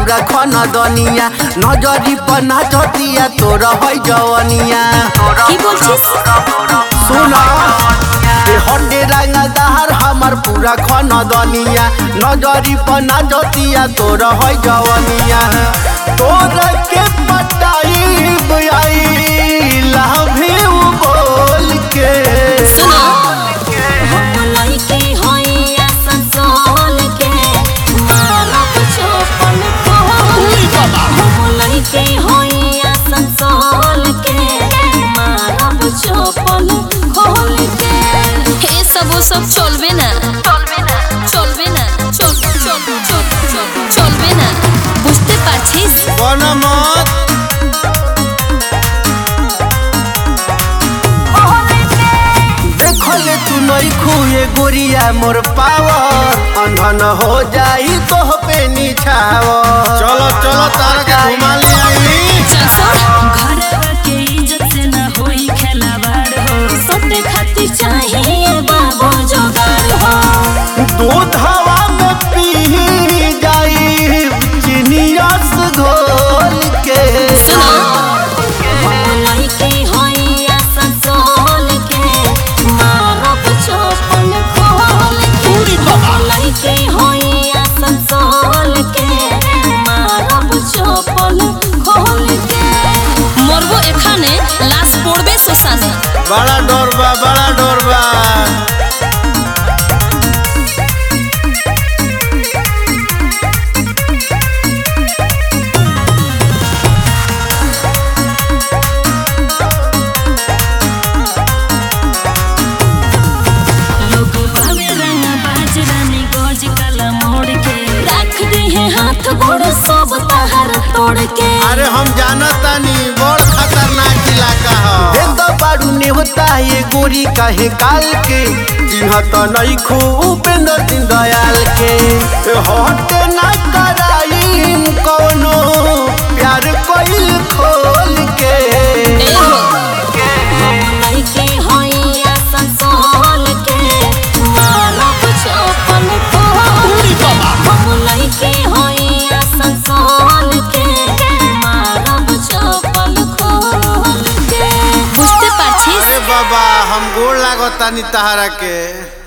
पूरा खन दनिया नजरी पर नाचतिया तोर है जवनिया কি বলছিস सुना हंडे रंगदार हमार पूरा खन दनिया नजरी पर नाचतिया तोर है जवनिया तोर के पटाई बुआई लव यू बोल के सुनो हम लइके होइया संसोल के मारब चोपन खोल हम लइके होइया संसोल के मारब चोपन खोल के এ সব ও সব চলবে না চলবে না চলবে না চল চল চল চল চলবে না বুঝতে পারছিস बनमत देखले तू नहीं खुए गोरिया मोर पावर अंधन हो जाई तो पे निछावर चलो चलो तार के घुमा ले आई চল সর घरवा के इज्जत से न होई खेलावाड़ हो सोटे खातिर चाहिए बाबू जोगाड़ हो दूध हवा में पी जाई चीनी रस घोल के सुनो हम लइके होइया संसोल के मारब चोपन खोल के हम लइके होइया संसोल के मारब चोपन खोल के মরবো এখানে লাশ পড়বে শ্মশানে बड़ा डर बा बड़ा डर बा लोग बावे रंग बाज रानी गोज काला मोड़ के रख दे है हाथ गोड़ सब तहर तोड़ के अरे हम जानतानी बड़ खतरनाक इलाका ह देख बाड़ू ने होता ये गोरी काहे काल के चिन्ह तो नहीं खू उपेंद्र दिन दयाल के हट ना कराई कौनो प्यार कोइल खोल के এই হো लइके होइया संसोल के मारब चोपन खोल के हम लइके होइया संसोल के मारब चोपन खोल के বুঝতে পারছিস अरे बाबा हम गोड़ लागतानी तहरा के